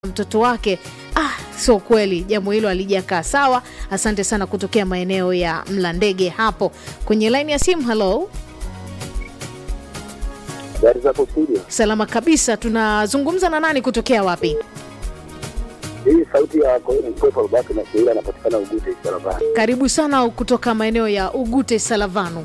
mtoto wake. Ah, sio kweli, jambo hilo alijakaa sawa. Asante sana kutokea maeneo ya Mlandege hapo kwenye laini ya simu. Halo, Gari zako studio. salama kabisa. Tunazungumza na nani kutokea wapi? Hii sauti ya mkwepa Abubakar na Sheila anapatikana Ugute Sarabani. Karibu sana kutoka maeneo ya Ugute Salavanu.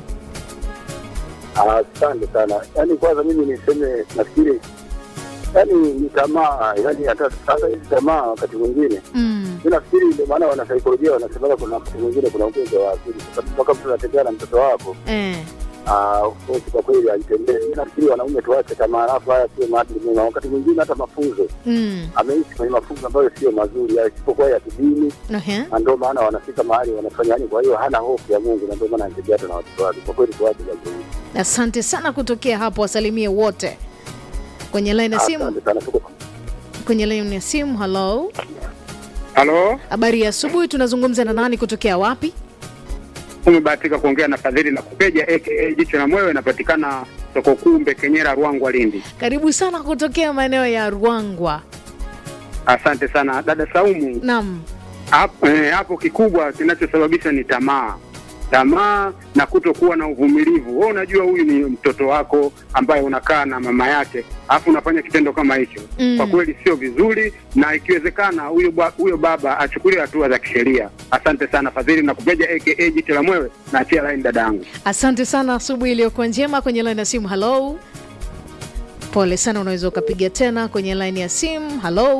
Asante sana. Yaani kwanza mimi niseme nafikiri yaani ni tamaa, yaani hata sasa hizi tamaa wakati mwingine Mm, mi nafikiri ndio maana wanasaikolojia wanasemaga kuna wakati mwingine kuna ugonjwa wa akili, kwa sababu mpaka mtu anatembea na mtoto wako eh, ah, of course kwa kweli aitembee. Mi nafikiri wanaume tuache tamaa, alafu haya sio maadili mema. Wakati mwingine hata mafunzo mm, ameishi kwenye mafunzo ambayo sio mazuri, isipokuwa ya kidini ehe. na ndio maana wanafika mahali wanafanya yani. Kwa hiyo hana hofu ya Mungu, na ndio maana anatembea hata na watoto wake. Kwa kweli tuwache jambo hili. Asante sana kutokea hapo, wasalimie wote kwenye laini ya simu. Asante sana, tuko Kwenye laini ya simu. Halo, Halo, habari ya asubuhi. Tunazungumza na nani kutokea wapi? umebahatika kuongea na Fadhili na Kupeja aka Jicho la Mwewe, inapatikana soko kuu Mbekenyera, Ruangwa, Lindi. Karibu sana kutokea maeneo ya Ruangwa. Asante sana dada Saumu. Naam, Hapo eh, hapo kikubwa kinachosababisha ni tamaa, tamaa na kutokuwa na uvumilivu. Wewe unajua huyu ni mtoto wako ambaye unakaa na mama yake, alafu unafanya kitendo kama hicho Mm. kwa kweli sio vizuri, na ikiwezekana huyo ba- huyo baba achukuliwe hatua za kisheria. Asante sana Fadhili na Kupeja aka Jicho la Mwewe, na achia line dadangu. asante sana. Asubuhi iliyokuwa njema. Kwenye laini ya simu. Halo, pole sana, unaweza ukapiga tena kwenye laini ya simu. Halo,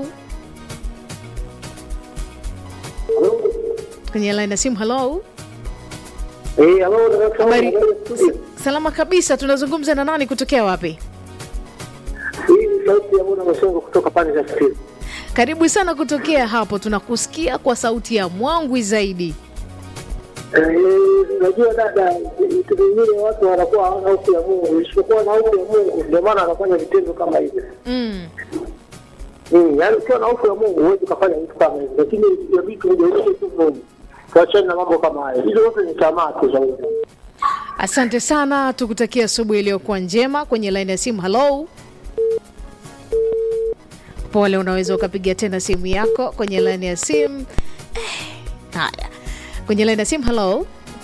kwenye laini ya simu. Halo, eh, halo dada habari salama kabisa. Tunazungumza na nani kutokea wapi? Hii ni sauti ya Bwana Masongo kutoka pande za Sisi. Karibu sana kutokea hapo, tunakusikia kwa sauti ya mwangwi zaidi. Eh, Unajua dada, vitu vingine watu wanakuwa hawana hofu ya Mungu, isipokuwa na hofu ya Mungu, ndio maana wanafanya vitendo kama hivyo. Mm. Mm, yaani ukiwa na hofu ya Mungu huwezi ukafanya vitu kama hivyo, lakini ya vitu hujaonyesha tu Mungu. Tuachane na mambo kama hayo, hizo zote ni tamaa tu za ulimwengu. Asante sana, tukutakia asubuhi iliyokuwa njema. Kwenye laini ya simu, halo. Pole, unaweza ukapiga tena simu yako kwenye laini ya simu. Eh, Haya, kwenye laini ya simu, halo.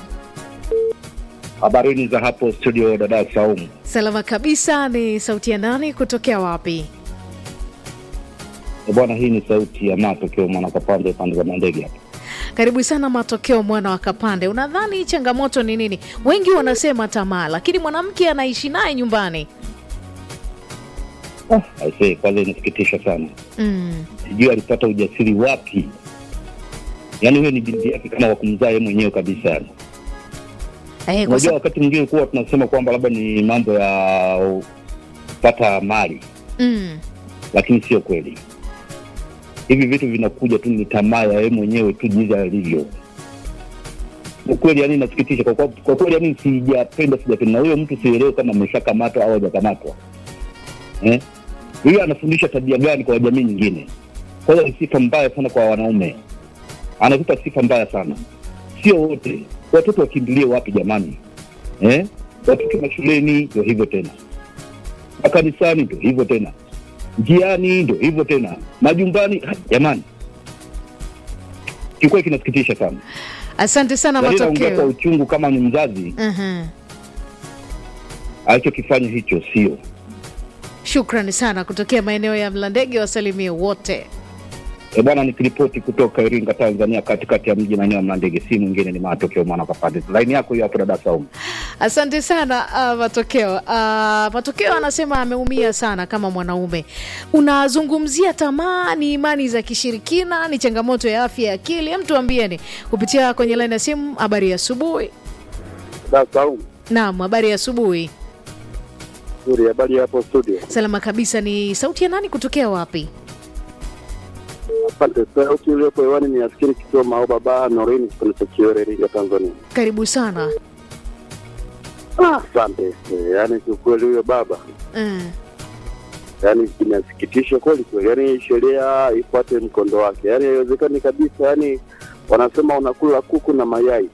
Habarini za hapo studio, dada Saumu. Salama kabisa. Ni sauti ya nani kutokea wapi? E bwana, hii ni sauti ya matokeo mwana kapande pande za mandege hapa. Karibu sana Matokeo mwana wa Kapande. Unadhani changamoto ni nini? Wengi wanasema tamaa, lakini mwanamke anaishi naye nyumbani. Ah, aisee, kwanza inasikitisha sana, Mm. sijui alipata ujasiri wapi. Yaani huyo ni binti yake kama wa kumzaa yeye mwenyewe kabisa. Yani Eh, kwa unajua, sababu wakati mwingine kuwa tunasema kwamba labda ni mambo ya kupata mali, mm. lakini sio kweli. Hivi vitu vinakuja tu, ni tamaa ya yeye mwenyewe tu jinsi alivyo. Kwa kweli, yani inasikitisha kwa, kwa, kwa kweli, yani sijapenda, sijapenda na huyo mtu, sielewe kama ameshakamatwa au hajakamatwa eh? Huyo anafundisha tabia gani kwa jamii nyingine? Kwanza ni sifa mbaya sana kwa wanaume, anatupa sifa mbaya sana. Sio wote watoto wakimbilie wapi jamani eh? Watoto mashuleni ndio hivyo tena, makanisani ndio hivyo tena, njiani ndio hivyo tena, majumbani. ha, Jamani, kiukweli kinasikitisha sana. Asante sana Na naongea kwa Matokeo. uchungu kama ni mzazi, Mhm. alichokifanya hicho sio Shukrani sana kutokea maeneo ya Mlandege, wasalimie wote. E bwana, nikiripoti kutoka Iringa, Tanzania, katikati ya mji maeneo ya Mlandege, si mwingine ni matokeo mwana kapande. Laini yako hiyo hapo, dada Saumu. Asante sana uh, Matokeo. Uh, Matokeo anasema ameumia sana kama mwanaume. Unazungumzia tamaa, ni imani za kishirikina, ni changamoto ya afya ya akili. Hem, tuambieni kupitia kwenye laini ya simu. Habari ya asubuhi. Da Saumu, Naam, habari ya asubuhi. nzuri. Habari hapo studio? Salama kabisa. Ni sauti ya nani kutokea wapi? Asante. Sauti iliyopo hewani ni askari Kisoma au baba Norini, kipande cha Kiore, Iringa, Tanzania. Karibu sana. Ah, Asante. Eh, Yaani kiukweli huyo baba Mm. yaani inasikitisha kweli kweli, yaani sheria ifuate mkondo wake, yaani haiwezekani kabisa. Yaani wanasema unakula kuku na mayai,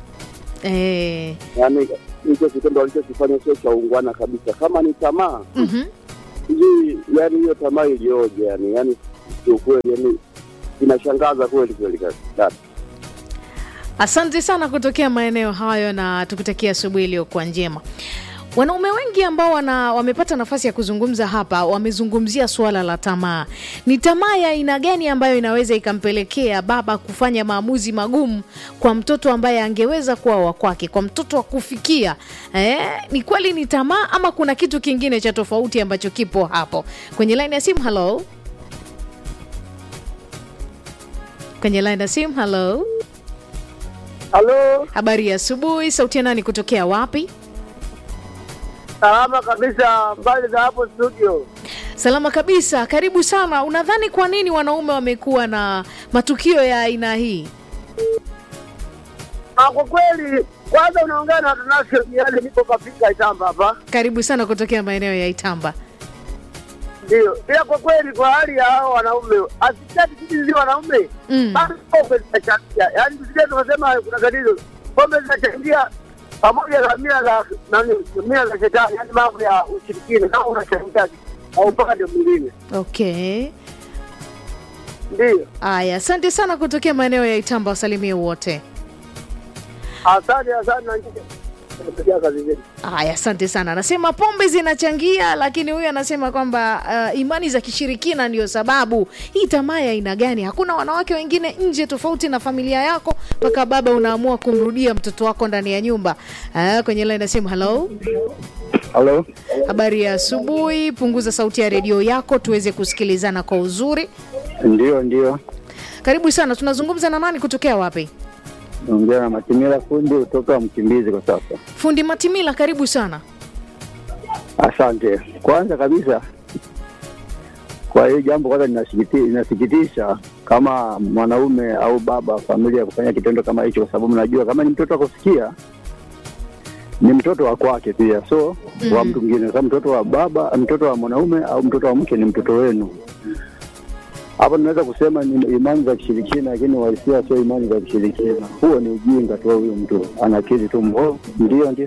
Eh. yaani hicho kitendo alichokifanya sio cha ungwana kabisa. Kama ni tamaa mhm. sijui, yaani hiyo tamaa ilioje, yani yaani kiukweli, yani inashangaza kweli kweli kabisa. dada. Asante sana kutokea maeneo hayo na tukutakia asubuhi iliyokuwa njema. Wanaume wengi ambao wana, wamepata nafasi ya kuzungumza hapa wamezungumzia suala la tamaa. Ni tamaa ya aina gani ambayo inaweza ikampelekea baba kufanya maamuzi magumu kwa mtoto ambaye angeweza kuwa wa kwake, kwa mtoto wa kufikia? Eh, ni kweli ni tamaa ama kuna kitu kingine cha tofauti ambacho kipo hapo? Kwenye line ya simu, hello. Kwenye line ya simu, hello. Halo, Habari ya asubuhi, sauti ya nani kutokea wapi? salama kabisa. Mbali za hapo studio, Salama kabisa, karibu sana. Unadhani kwa nini wanaume wamekuwa na matukio ya aina hii? Ah, kwa kweli, kwanza unaongea na Tanasio Miali, nipo kafika Itamba hapa, Karibu sana kutokea maeneo ya Itamba. ndio. Ila kwa kweli, kwa hali ya hao wanaume, asitaki sisi ndio wanaume Mm. basi pombe zinachangia, yaani tusije tukasema kuna tatizo. Pombe zinachangia pamoja na mila za nani, mila za shetani, yaani mambo ya ushirikina, kama unachangia au upande mwingine, Okay, ndio. aya, asante sana kutokea maeneo ya Itamba, wasalimie wote. Asante, asante na nyinyi. Tunapigia kazi zetu. Haya, asante sana. Anasema pombe zinachangia, lakini huyu anasema kwamba uh, imani za kishirikina ndio sababu. Hii tamaa ya aina gani? Hakuna wanawake wengine nje tofauti na familia yako mpaka baba unaamua kumrudia mtoto wako ndani ya nyumba. Uh, kwenye line ya simu, hello. Halo, Habari ya asubuhi. Punguza sauti ya redio yako tuweze kusikilizana kwa uzuri. ndio ndio, Karibu sana. Tunazungumza na nani kutokea wapi? naongea na Matimila fundi kutoka Mkimbizi kwa sasa. Fundi Matimila, karibu sana. Asante. Kwanza kabisa, kwa hiyo jambo kwanza linasikiti- linasikitisha kama mwanaume au baba wa familia kufanya kitendo kama hicho, kwa sababu najua kama ni mtoto wa kusikia ni mtoto wa kwake pia, so wa Mhm. mtu mwingine. Kama mtoto wa baba, mtoto wa mwanaume au mtoto wa mke ni mtoto wenu. Hapo tunaweza kusema ni imani za kishirikina, lakini walisia sio imani za kishirikina. Huo ni ujinga tu, huyo mtu ana akili tu mbovu. Ndio, ndio.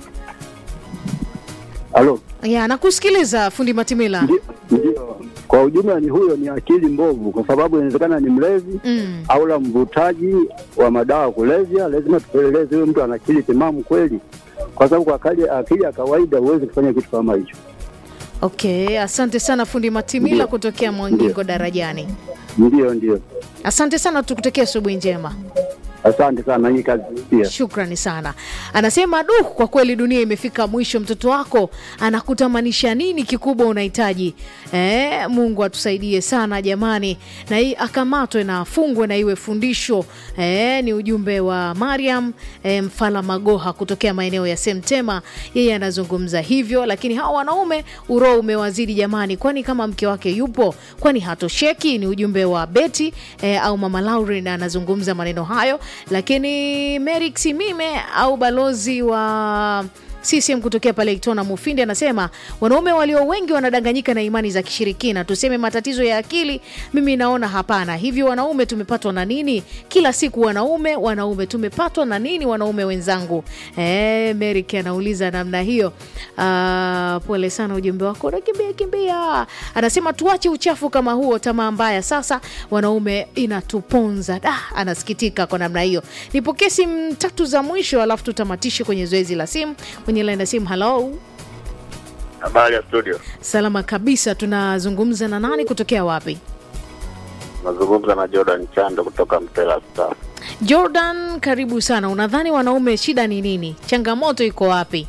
Halo. Ya, nakusikiliza Fundi Matimila. Ndio, ndio. Kwa ujumla ni huyo ni akili mbovu, kwa sababu inawezekana ni mlevi Mm. au la mvutaji wa madawa ya kulevya. Lazima tupeleleze huyo mtu ana akili timamu kweli, kwa sababu kwa akili, akili ya kawaida huwezi kufanya kitu kama hicho. Okay, asante sana Fundi Matimila Ndio. kutokea Mwangingo Ndio. darajani. Ndio, ndio. Asante sana, tukutakia asubuhi njema. Asante sana, nanyi kazi pia. Shukrani sana. Anasema du, kwa kweli dunia imefika mwisho. Mtoto wako anakutamanisha nini kikubwa unahitaji? Eh, Mungu atusaidie sana jamani, na hii akamatwe na afungwe na iwe fundisho. Eh, ni ujumbe wa Mariam eh, Mfala Magoha kutokea maeneo ya Semtema. Yeye anazungumza hivyo, lakini hawa wanaume uroho umewazidi jamani, kwani kama mke wake yupo, kwani hatosheki? Ni ujumbe wa Beti eh, au Mama Lauren anazungumza maneno hayo, lakini Merik Simime au balozi wa CCM kutokea pale Itona Mufindi anasema wanaume walio wengi wanadanganyika na imani za kishirikina. Tuseme matatizo ya akili, mimi naona hapana. Hivi wanaume tumepatwa na nini? Kila siku wanaume wanaume, tumepatwa na nini wanaume wenzangu? Eh, Merik anauliza namna hiyo. Ah, pole sana, ujumbe wako unakimbia kimbia. Anasema tuache uchafu kama huo, tamaa mbaya sasa wanaume inatuponza. Da, anasikitika kwa namna hiyo. Nipokee simu tatu za mwisho, alafu tutamatishe kwenye zoezi la simu kwenye line ya simu. Hello, Habari ya studio, salama kabisa. Tunazungumza na nani kutokea wapi? nazungumza na Jordan Chando kutoka Mtela Star. Jordan, karibu sana. Unadhani wanaume shida ni nini? Changamoto iko wapi?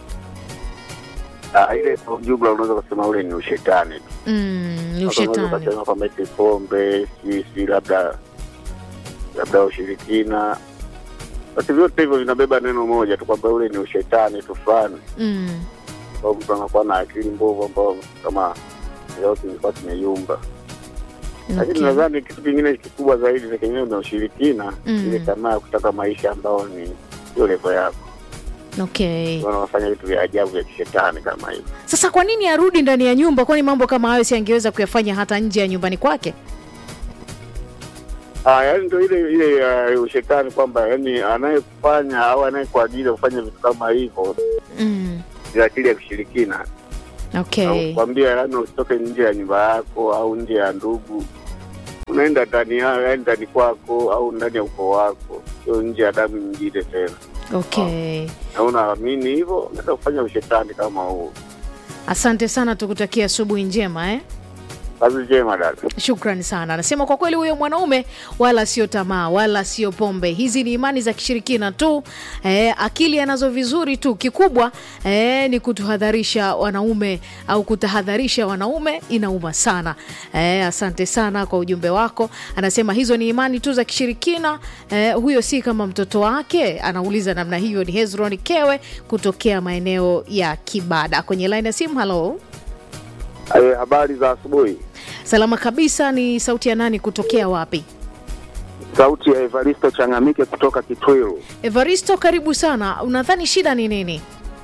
Ah, ile kwa ujumla unaweza kusema ule ni ushetani tu. Mm, ni Sasa Unaweza ushetani. kusema kwamba eti pombe si si labda labda ushirikina, basi vyote hivyo vinabeba neno moja tu kwamba ule ni ushetani tu fulani, Mm, ambao mtu anakuwa na akili mbovu ambao kama yote ilikuwa kimeyumba. Lakini okay. nadhani kitu kingine kikubwa zaidi ni kenyewe na ushirikina, Mm. ile tamaa ya kutaka maisha ambao ni sio levo yako, Okay. wanafanya vitu vya ajabu vya kishetani kama hivyo. Sasa kwa nini arudi ndani ya nyumba? Kwani mambo kama hayo si angeweza kuyafanya hata nje ya nyumbani kwake? Ah, yani ndo ile ile uh, ushetani kwamba yani anayekufanya au anayekuagiza kufanya vitu kama hivyo Mm. ni akili ya kushirikina. okay kwambia yani usitoke nje ya nyumba yako au nje ya ndugu unaenda ndani ya yani ndani kwako au ndani ya ukoo wako sio nje ya damu nyingine tena okay na unaamini hivyo unaweza kufanya ushetani kama huo asante sana tukutakia asubuhi njema eh? kazi njema dada Shukrani sana. Anasema kwa kweli huyo mwanaume wala sio tamaa wala sio pombe, hizi ni imani za kishirikina tu. Eh, akili anazo vizuri tu, kikubwa eh, ni kutuhadharisha wanaume au kutahadharisha wanaume, inauma sana. Eh, asante sana kwa ujumbe wako. Anasema hizo ni imani tu za kishirikina. Eh, huyo si kama mtoto wake, anauliza namna hiyo. Ni Hezron Kewe kutokea maeneo ya Kibada kwenye line ya simu. Halo, Eh, habari za asubuhi salama kabisa. Ni sauti ya nani kutokea wapi? sauti ya evaristo changamike kutoka kitwiru Evaristo, karibu sana. Unadhani shida ni nini?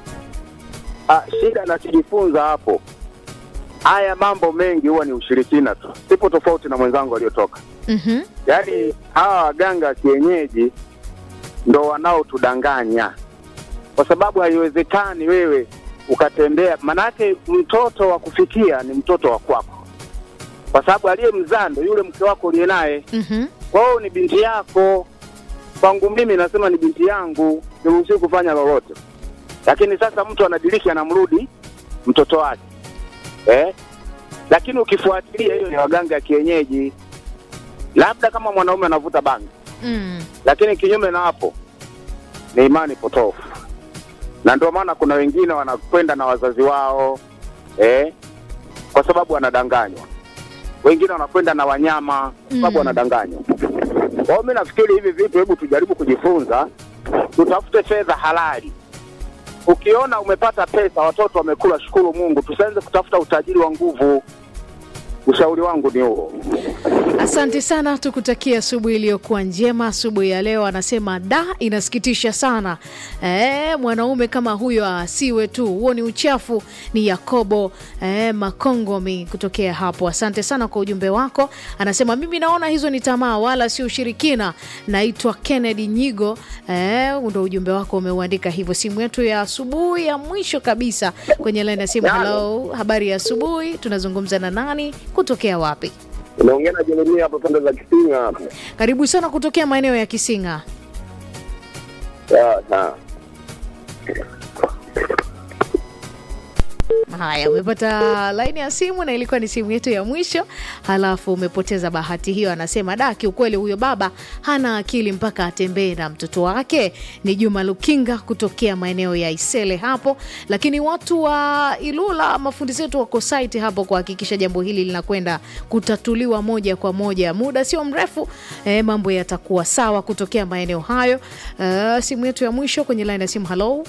ah, shida nachojifunza hapo haya mambo mengi huwa ni ushirikina tu sipo tofauti na mwenzangu aliyotoka Mhm. yaani hawa waganga wa kienyeji ndo wanaotudanganya kwa sababu haiwezekani wewe ukatembea manake mtoto wa kufikia ni mtoto wa kwako kwa sababu aliyemzaa ndo yule mke wako uliye naye Mhm. kwa hiyo ni binti yako kwangu mimi nasema ni binti yangu niruhusiwi kufanya lolote lakini sasa mtu anadiriki anamrudi mtoto wake eh? lakini ukifuatilia hiyo ni waganga ya kienyeji labda kama mwanaume anavuta bangi Mm. lakini kinyume na hapo ni imani potofu na ndio maana kuna wengine wanakwenda na wazazi wao eh, kwa sababu wanadanganywa wengine wanakwenda na wanyama kwa sababu Mm. wanadanganywa kwa hiyo mi nafikiri hivi vitu hebu tujaribu kujifunza tutafute fedha halali ukiona umepata pesa watoto wamekula shukuru mungu tusianze kutafuta utajiri wa nguvu ushauri wangu ni huo Asante sana, tukutakia asubuhi iliyokuwa njema. Asubuhi ya leo anasema da, inasikitisha sana e, mwanaume kama huyo asiwe tu, huo ni uchafu. Ni Yakobo e, Makongomi kutokea hapo. Asante sana kwa ujumbe wako. Anasema mimi naona hizo ni tamaa wala sio ushirikina. Naitwa Kennedy Nyigo. E, ndo ujumbe wako umeuandika hivyo. Simu yetu ya asubuhi ya mwisho kabisa kwenye laini ya simu. Hello, habari ya asubuhi, tunazungumza na nani kutokea wapi? unaongea na jeremia hapo pande za kisinga hapo Karibu sana kutokea maeneo ya Kisinga. na Haya, umepata laini ya simu na ilikuwa ni simu yetu ya mwisho, halafu umepoteza bahati hiyo. Anasema da, kiukweli huyo baba hana akili mpaka atembee na mtoto wake. Ni Juma Lukinga kutokea maeneo ya Isele hapo, lakini watu wa Ilula, mafundi zetu wako site hapo kuhakikisha jambo hili linakwenda kutatuliwa moja kwa moja. Muda sio mrefu eh, mambo yatakuwa sawa kutokea maeneo hayo. Eh, simu yetu ya mwisho kwenye laini ya simu. Halo,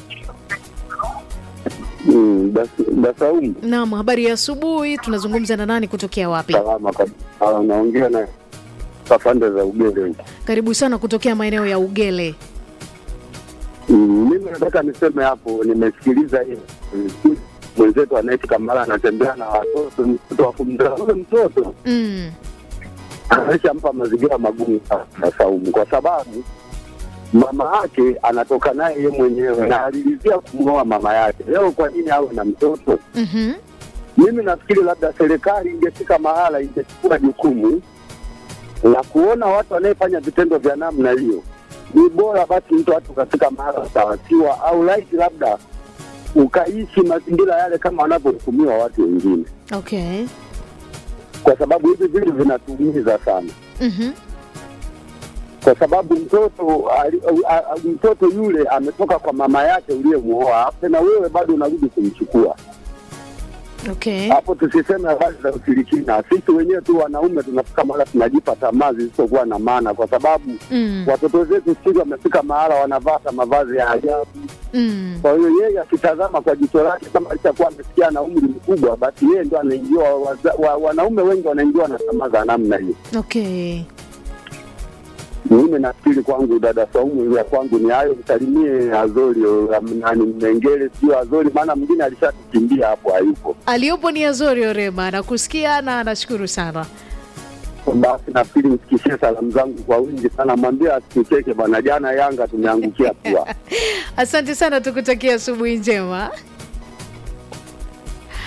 Dasaumu naam, habari ya asubuhi. Tunazungumza na nani kutokea wapi? salama kabisa, naongea na pande za Ugele. Karibu sana kutokea maeneo ya Ugele. Mm, Mimi nataka niseme hapo, nimesikiliza hiyo mm, mwenzetu anaiti Kamala anatembea na watoto, mtoto wa kumzaa ule mtoto Mm. ameshampa mazingira magumu sana Saumu, kwa sababu mama yake anatoka naye yeye mwenyewe na alilizia kumwoa mama yake. Leo kwa nini awe na mtoto? Mhm. Mimi nafikiri labda serikali ingefika mahala ingechukua jukumu la kuona watu wanayefanya vitendo vya namna hiyo, ni bora basi mtu watu katika mahala utawatiwa au laiti labda ukaishi mazingira yale kama wanavyohukumiwa watu wengine, Okay. kwa sababu hivi vitu vinatuumiza sana, Mhm. kwa sababu mtoto ali- a- a- mtoto yule ametoka kwa mama yake uliyemuoa, afu na wewe bado unarudi kumchukua Okay. hapo tusiseme habari za ushirikina. Sisi wenyewe tu wanaume tunafika mahala tunajipa tamaa zisizokuwa na maana, kwa sababu Mm. watoto zetu siku hizi wamefika mahala wanavaa hata mavazi ya ajabu. Mm. Kwa hiyo yeye akitazama kwa jicho lake, kama alishakuwa amesikia na umri mkubwa, basi yeye ndo anaingiwa. waza- wa- Wanaume wengi wanaingiwa na tamaa za namna hiyo. Okay. Mimi nafikiri kwangu, dada Saumu, ya kwangu ni hayo. Msalimie Azori o, am- nani Mengele, sio Azori, maana mwingine alishatukimbia hapo, hayupo. Aliyopo ni Azori Orema, nakusikia na anashukuru sana. Basi nafikiri msikishie salamu zangu kwa wingi sana, mwambie asitucheke bwana. Jana Yanga tumeangukia pua. Asante sana, tukutakia asubuhi njema.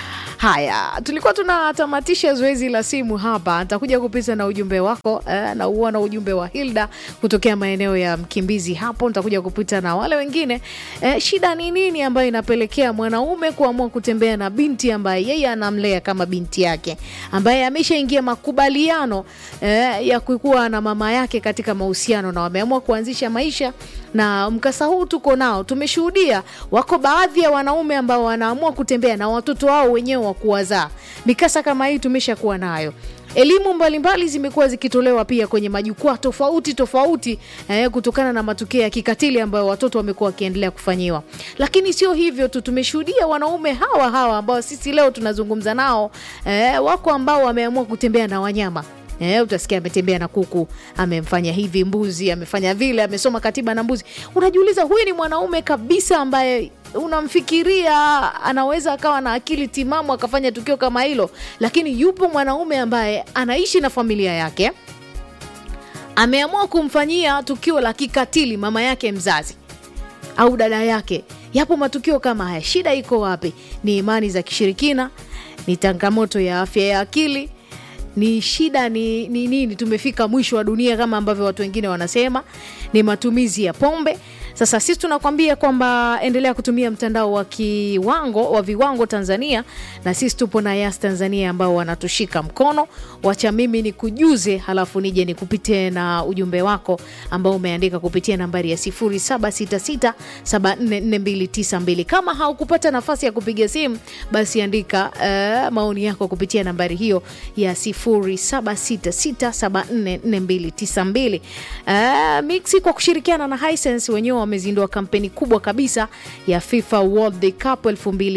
Haya, tulikuwa tunatamatisha zoezi la simu hapa. Nitakuja kupita na ujumbe wako eh, na uona ujumbe wa Hilda kutokea maeneo ya Mkimbizi hapo. Nitakuja kupita na wale wengine eh, shida ni nini ambayo inapelekea mwanaume kuamua kutembea na binti ambaye yeye anamlea kama binti yake, ambaye ameshaingia makubaliano eh, ya kukuwa na mama yake katika mahusiano na wameamua kuanzisha maisha na mkasa huu tuko nao, tumeshuhudia wako baadhi ya wanaume ambao wanaamua kutembea na watoto wao wenyewe wa kuwazaa. Mikasa kama hii tumeshakuwa nayo. Elimu mbalimbali zimekuwa zikitolewa pia kwenye majukwaa tofauti tofauti eh, kutokana na matukio ya kikatili ambayo watoto wamekuwa wakiendelea kufanyiwa. Lakini sio hivyo tu, tumeshuhudia wanaume hawa hawa ambao sisi leo tunazungumza nao eh, wako ambao wameamua kutembea na wanyama Eh, utasikia ametembea na kuku, amemfanya hivi mbuzi, amefanya vile, amesoma katiba na mbuzi. Unajiuliza, huyu ni mwanaume kabisa ambaye unamfikiria anaweza akawa na akili timamu akafanya tukio kama hilo, lakini yupo mwanaume ambaye anaishi na familia yake, ameamua kumfanyia tukio la kikatili mama yake mzazi au dada yake. Yapo matukio kama haya. Shida iko wapi? Ni imani za kishirikina? Ni changamoto ya afya ya akili? ni shida ni ni nini? Tumefika mwisho wa dunia kama ambavyo watu wengine wanasema, ni matumizi ya pombe. Sasa sisi tunakwambia kwamba endelea kutumia mtandao wa kiwango wa viwango Tanzania, na sisi tupo na Yas Tanzania ambao wanatushika mkono. Wacha mimi ni kujuze, halafu nije nikupitie na ujumbe wako ambao umeandika kupitia nambari ya 0766744292. Kama haukupata nafasi ya kupiga simu, basi andika uh, maoni yako kupitia nambari hiyo ya 0766744292. Uh, Mixi kwa kushirikiana na Hisense wenyewe wamezindua kampeni kubwa kabisa ya FIFA World Cup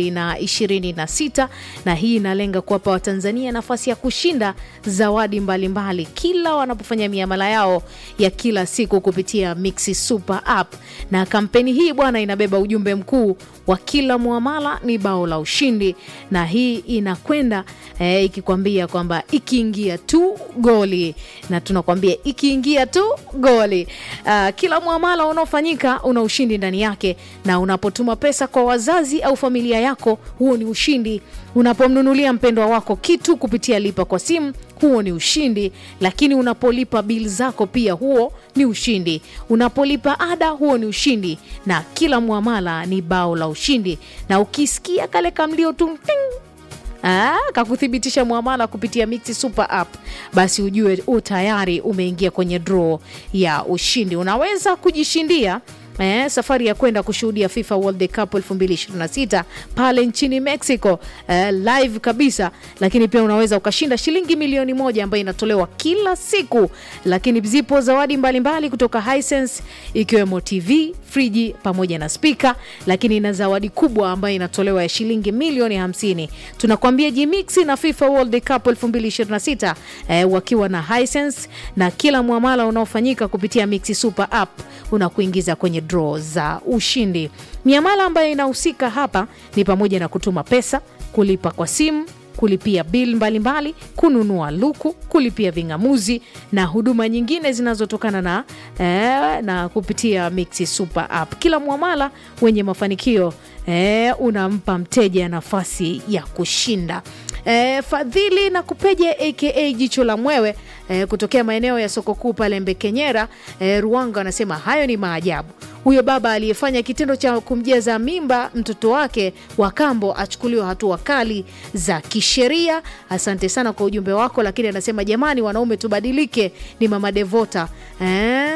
2026 na hii inalenga kuwapa Watanzania nafasi ya kushinda zawadi mbalimbali mbali, kila wanapofanya miamala yao ya kila siku kupitia Mixi Super App. Na kampeni hii bwana, inabeba ujumbe mkuu wa kila muamala ni bao la ushindi, na hii inakwenda eh, ikikwambia kwamba ikiingia tu goli, na tunakwambia ikiingia tu goli. Uh, kila muamala unaofanyika una ushindi ndani yake, na unapotuma pesa kwa wazazi au familia yako, huo ni ushindi. Unapomnunulia mpendwa wako kitu kupitia lipa kwa simu huo ni ushindi, lakini unapolipa bili zako pia huo ni ushindi. Unapolipa ada huo ni ushindi, na kila mwamala ni bao la ushindi. Na ukisikia kale kamlio tu ting, Ah, kakuthibitisha mwamala kupitia Mixi Super App, basi ujue u tayari umeingia kwenye draw ya ushindi. Unaweza kujishindia Eh, safari ya kwenda kushuhudia FIFA World Cup 2026 pale nchini Mexico eh, live kabisa, lakini pia unaweza ukashinda shilingi milioni moja ambayo inatolewa kila siku, lakini zipo zawadi mbalimbali mbali kutoka Hisense ikiwemo TV, friji pamoja na spika, lakini na zawadi kubwa ambayo inatolewa ya shilingi milioni 50. Tunakwambia Jimixi na FIFA World Cup 2026 eh, wakiwa na Hisense na kila mwamala unaofanyika kupitia Mixi Super App unakuingiza kwenye draw za ushindi. Miamala ambayo inahusika hapa ni pamoja na kutuma pesa, kulipa kwa simu, kulipia bil mbalimbali, kununua luku, kulipia ving'amuzi na huduma nyingine zinazotokana na, eh, na kupitia Mixi Super App. Kila mwamala wenye mafanikio eh, unampa mteja nafasi ya kushinda. E, Fadhili na Kupeje aka Jicho la Mwewe e, kutokea maeneo ya soko kuu pale Mbekenyera e, Ruanga anasema hayo ni maajabu. Huyo baba aliyefanya kitendo cha kumjaza mimba mtoto wake wa kambo achukuliwa hatua kali za kisheria. Asante sana kwa ujumbe wako, lakini anasema jamani, wanaume tubadilike. Ni mama Devota e,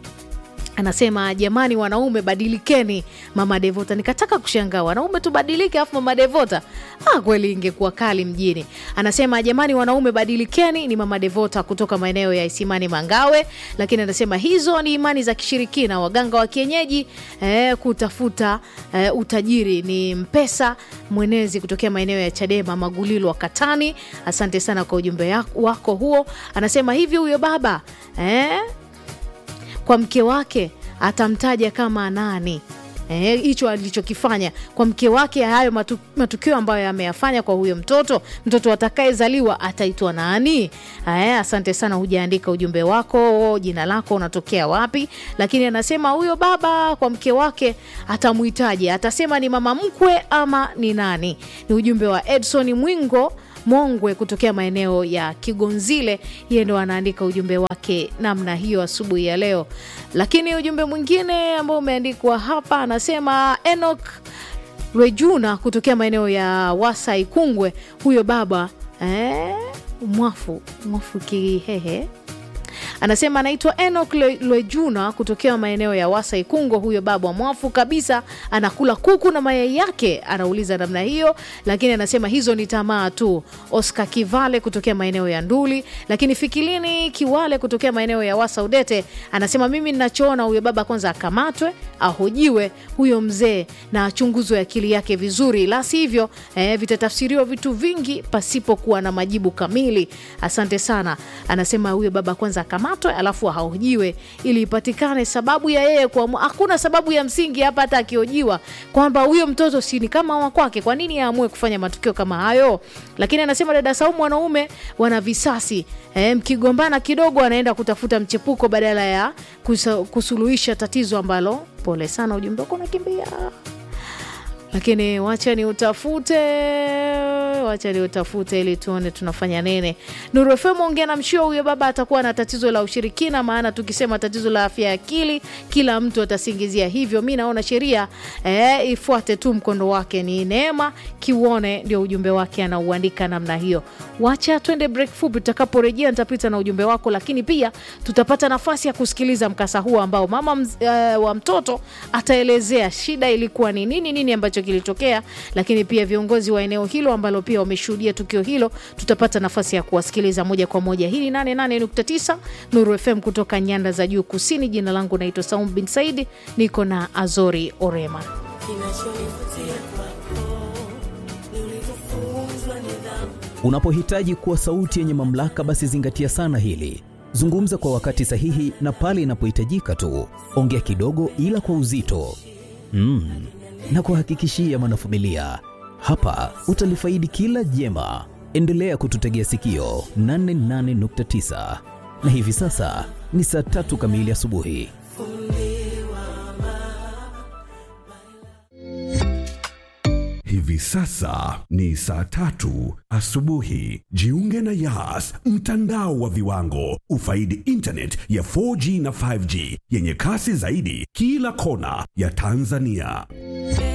anasema jamani, wanaume badilikeni. Mama Devota, nikataka kushangaa wanaume tubadilike, afu mama Devota, ah, kweli ingekuwa kali mjini. Anasema jamani, wanaume badilikeni. Ni mama Devota kutoka maeneo ya Isimani Mangawe, lakini anasema hizo ni imani za kishirikina, waganga wa kienyeji eh, kutafuta eh, utajiri. Ni Mpesa Mwenezi kutokea maeneo ya Chadema Magulilo wa Katani. Asante sana kwa ujumbe wako huo. Anasema hivi huyo baba eh, kwa mke wake atamtaja kama nani? Eh, hicho alichokifanya kwa mke wake, hayo matu, matukio ambayo ameyafanya kwa huyo mtoto, mtoto atakayezaliwa ataitwa nani? Eh, asante sana, hujaandika ujumbe wako, jina lako, unatokea wapi, lakini anasema huyo baba kwa mke wake atamwitaje? Atasema ni mama mkwe ama ni nani? Ni ujumbe wa Edson Mwingo Mongwe kutokea maeneo ya Kigonzile. Yeye ndo anaandika ujumbe wake namna hiyo asubuhi ya leo. Lakini ujumbe mwingine ambao umeandikwa hapa anasema Enoch Rejuna kutokea maeneo ya Wasai Kungwe, huyo baba eh, mwafu mwafu Kihehe anasema anaitwa Enoch Le- Lwejuna kutokea maeneo ya Wasa Ikungo. Huyo baba mwafu kabisa, anakula kuku na mayai yake, anauliza namna hiyo, lakini anasema hizo ni tamaa tu. Oscar Kivale kutokea maeneo ya Nduli, lakini Fikilini Kiwale kutokea maeneo ya Wasa Udete anasema mimi ninachoona huyo baba kwanza akamatwe, ahojiwe huyo mzee na achunguzwe akili yake vizuri, la sivyo eh, vitatafsiriwa vitu vingi pasipokuwa na majibu kamili. Asante sana. Anasema huyo baba kwanza akamatwe, alafu ahojiwe ili ipatikane sababu ya yeye kuamua. Hakuna sababu ya msingi hapa, hata akihojiwa kwamba huyo mtoto si ni kama wa kwake, kwa nini aamue kufanya matukio kama hayo? Lakini anasema dada Saumu, wanaume wana visasi eh, mkigombana kidogo anaenda kutafuta mchepuko badala ya kusa, kusuluhisha tatizo ambalo. Pole sana, ujumbe wako unakimbia lakini wacha ni utafute wacha ni utafute ili tuone tunafanya nini. Nuru FM ongea na mshio huyo baba atakuwa na tatizo la ushirikina, maana tukisema tatizo la afya ya akili kila mtu atasingizia hivyo. Mi naona sheria eh, ifuate tu mkondo wake. Ni Neema Kiuone ndio ujumbe wake anauandika namna hiyo. Wacha twende break fupi, tutakaporejea nitapita na ujumbe wako, lakini pia tutapata nafasi ya kusikiliza mkasa huu ambao mama mz, eh, wa mtoto ataelezea shida ilikuwa ni nini, nini ambacho kilitokea, lakini pia viongozi wa eneo hilo ambalo pia wameshuhudia tukio hilo, tutapata nafasi ya kuwasikiliza moja kwa moja. Hii ni 88.9 Nuru FM kutoka nyanda za juu kusini. Jina langu naitwa Saum bin Saidi, niko na Azori Orema. Unapohitaji kuwa sauti yenye mamlaka, basi zingatia sana hili. Zungumza kwa wakati sahihi na pale inapohitajika tu. Ongea kidogo, ila kwa uzito mm. Na kuhakikishia mwanafamilia, hapa utalifaidi kila jema. Endelea kututegea sikio 88.9 na hivi sasa ni saa tatu kamili asubuhi. Hivi sasa ni saa tatu asubuhi. Jiunge na Yas, mtandao wa viwango. Ufaidi internet ya 4G na 5G yenye kasi zaidi kila kona ya Tanzania.